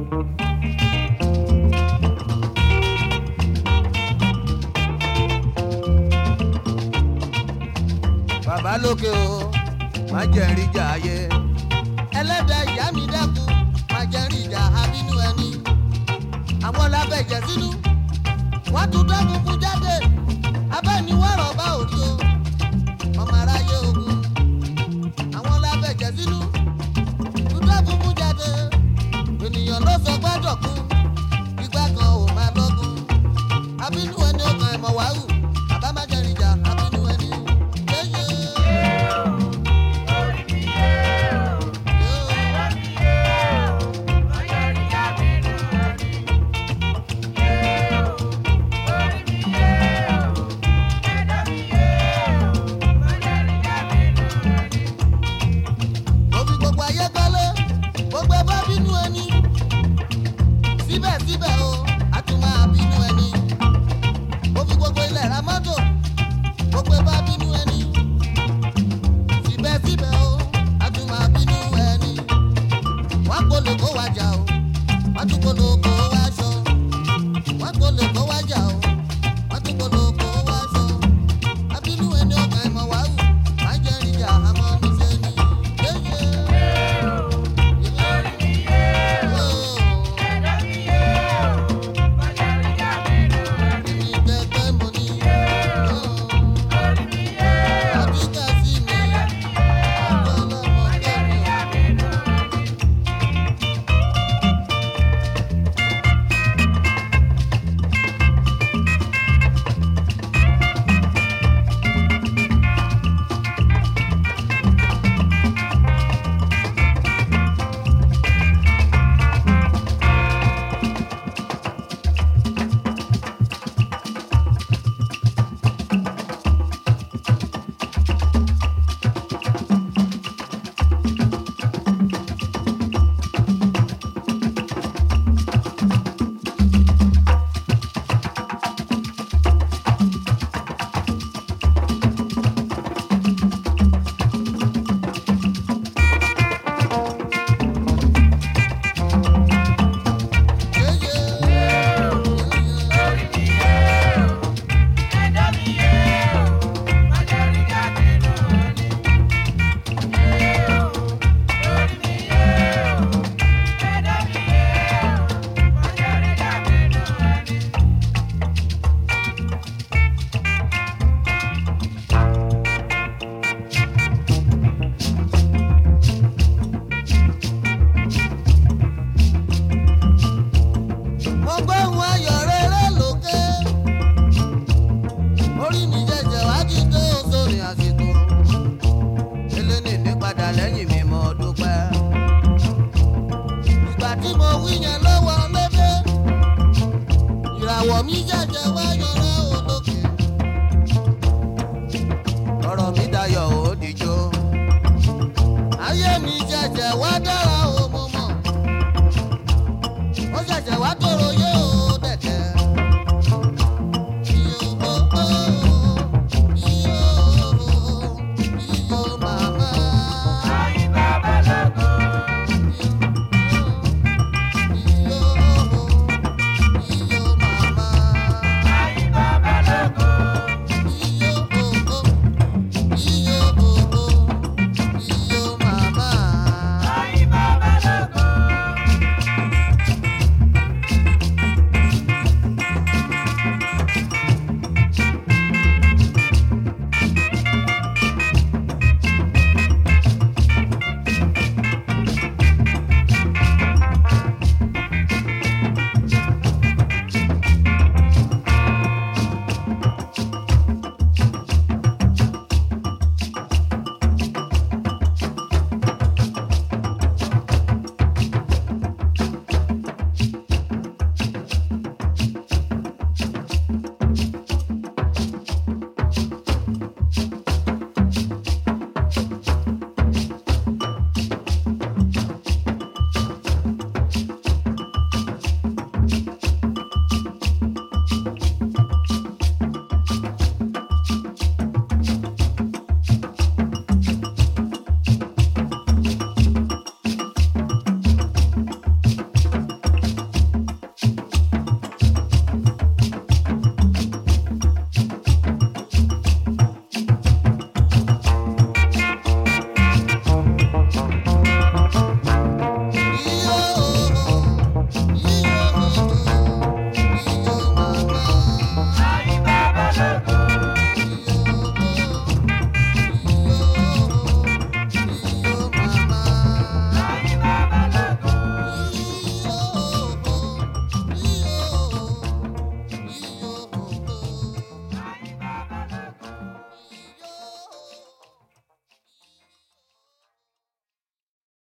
bàbá lókè o má jẹ́ rí jà ayé. ẹlẹ́dàá ìyá mi dákun máa jẹ́ rí ìjà abínú ẹni. àwọn lábẹ́jẹ̀ sínú wọ́n tún dẹ́kun kú jáde abẹ́niwọ̀rọ̀ bá òrí o ọmọ aráyé ogun. àwọn lábẹ́jẹ̀ sínú tún dẹ́kun kú jáde ènìyàn ló sọ gbọ́dọ̀ kú ìgbà kan ò máa lọ́gùn. abínú ẹni ó kan ẹ̀mọ̀ wáhù bàbá má jẹ́ rí ìjà abínú ẹni. yéyé. mo fi gbogbo ayé kọ́lé gbogbo ẹbá bínú ẹni síbẹ̀síbẹ̀ o a tún máa bínú ẹni mo fi gbogbo ilẹ̀ ra mọ́tò gbogbo ẹbá bínú ẹni